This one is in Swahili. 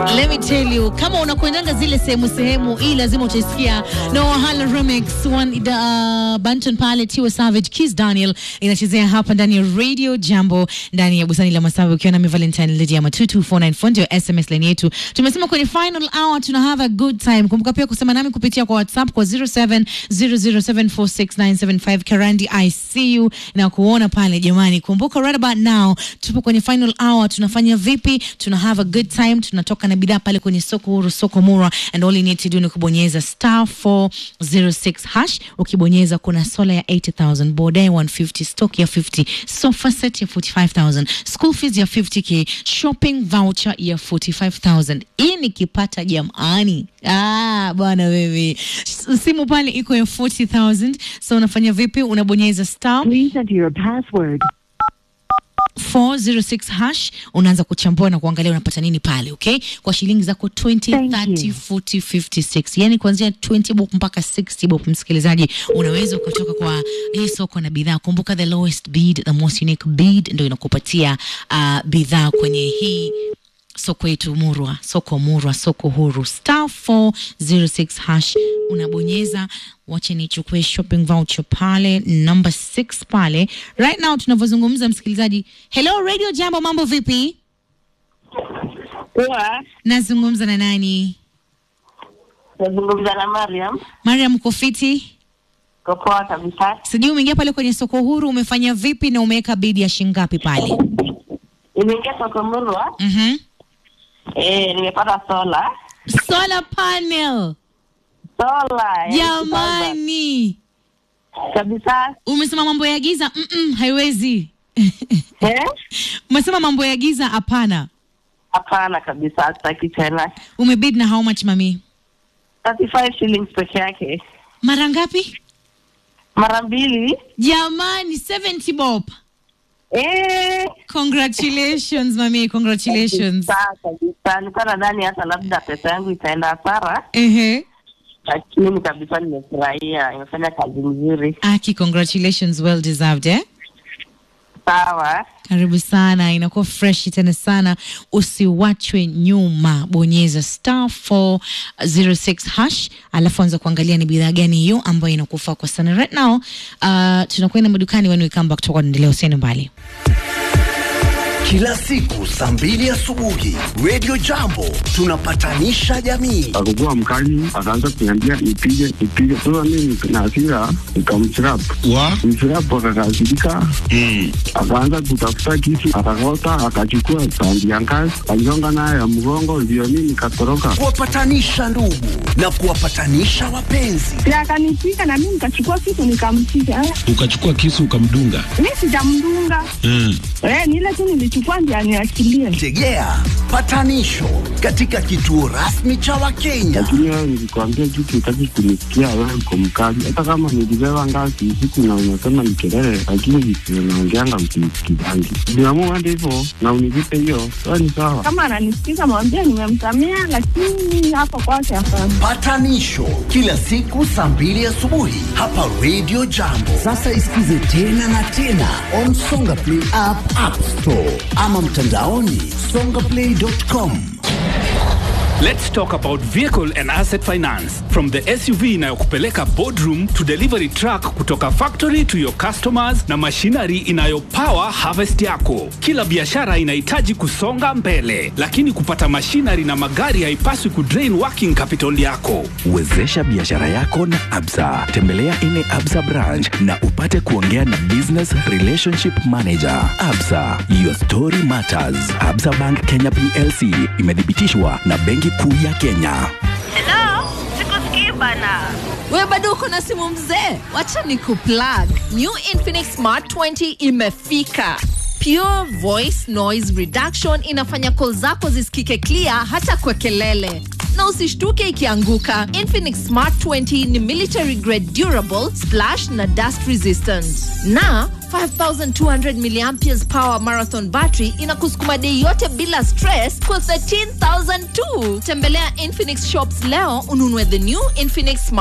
Let me tell you, kama unakwendanga zile sehemu sehemu, hii lazima utaisikia no Wahala remix one uh, Banton pale Tiwa Savage Kiss Daniel inachezea hapa ndani ya Radio Jambo ndani ya Busani la Masawi, ukiwa nami Valentine Lydia Matutu 494 ndio SMS line yetu. Tumesema kwenye final hour tuna have a good time. Kumbuka pia kusema nami kupitia kwa WhatsApp kwa 0700746975 Karandi I see you na kuona pale jamani. Kumbuka right about now tupo kwenye final hour, tunafanya vipi? Tuna have a good time, tunatoka na bidhaa pale kwenye soko huru, soko Mura, and all you need to do ni kubonyeza star 406 hash. Ukibonyeza kuna sola ya 80000 bodae 150 stock ya 50 sofa set ya 45000 school fees ya 50k shopping voucher ya 45000 hii nikipata jamani ah bwana wewe simu pale iko ya 40000 so unafanya vipi unabonyeza star Please enter your password. 406 hash unaanza kuchambua na kuangalia unapata nini pale okay kwa shilingi zako 20 Thank 30 you. 40 56 yani kuanzia 20 bob mpaka 60 bob msikilizaji unaweza ukatoka kwa hii soko na bidhaa kumbuka the lowest bid the most unique bid ndio inakupatia uh, bidhaa kwenye hii soko yetu murwa soko murwa soko huru star 406 hash unabonyeza wache nichukue shopping voucher pale number 6 pale right now tunavyozungumza msikilizaji hello radio jambo mambo vipi Poa, nazungumza na nani nazungumza na Mariam. mariam kofiti Ko poa kabisa. sijui umeingia pale kwenye soko huru umefanya vipi na umeweka bidi ya shingapi pale Nimeingia soko Murwa, mm-hmm. eh, nimepata sola. solar panel Sola. eh, jamani Kabisa. umesema mambo ya giza Mm-mm, haiwezi Eh? umesema mambo ya giza hapana Hapana kabisa, sitaki tena. umebid na how much mami 35 shillings peke yake. mara ngapi Mara mbili. jamani 70 bob Eh. congratulations mami congratulations Kabisa, kabisa. Nilikuwa nadhani hata labda pesa yangu itaenda hasara, ehe lakini kabisa nimefurahia. Imefanya kazi nzuri. aki congratulations well deserved eh Sawa. karibu sana inakuwa fresh tena sana usiwachwe nyuma bonyeza star 406 hash alafu anza kuangalia ni bidhaa gani hiyo ambayo inakufaa kwa sana right now uh, tunakwenda madukani when we come back tutakuwa tunaendelea usiende mbali Kila siku saa mbili asubuhi Radio Jambo tunapatanisha jamii. akakuwa mkali, akaanza kuniambia nipige nipige. Sasa mimi na hasira nikamchrapu wa mchrapu, akakasirika akaanza kutafuta kisu, akakota, akachukua tandi ya ngazi, aligonga nayo ya mgongo, ndio mimi nikatoroka. Kuwapatanisha ndugu na kuwapatanisha wapenzi. Si akanipiga na mimi nikachukua kitu nikampiga. Eh, ukachukua kisu ukamdunga Mi sijamdunga. mm. Eh, ni ile tu nilichukua ndio aniachilie. Tegea patanisho katika kituo rasmi cha Wakenya. Lakini wewe nilikwambia kitu, utaki kunisikia, wewe uko mkali. Hata kama nilibeba ngazi usiku na unasema ni kelele, lakini vitu unaongeanga msinisikizangi. Niamua hadi hivyo na univipe hiyo, sawa ni sawa. Kama ananisikiza mwambie nimemsamea, lakini hapo kwake hapana. Patanisho kila siku saa mbili asubuhi hapa Radio Jambo. Sasa isikize tena na tena on Songa Play app, App Store ama mtandaoni songaplay.com. Let's talk about vehicle and asset finance. From the SUV inayokupeleka boardroom to delivery truck kutoka factory to your customers na machinery inayopower harvest yako. Kila biashara inahitaji kusonga mbele, lakini kupata machinery na magari haipaswi kudrain working capital yako. Wezesha biashara yako na Absa. Tembelea ile Absa branch na upate kuongea na business relationship manager. Absa, your story matters. Absa Bank Kenya PLC imethibitishwa na Benki Kuu ya Kenya. Hello, sikusikii bana. we bado uko na simu mzee wacha ni kuplug new infinix smart 20 imefika pure voice noise reduction inafanya call zako zisikike clear hata kwa kelele na usishtuke ikianguka infinix smart 20 ni military grade durable splash na dust resistant na 5200 milliamperes power marathon battery inakusukuma dei yote bila stress kwa 13000 tu tembelea infinix shops leo ununue the new infinix smart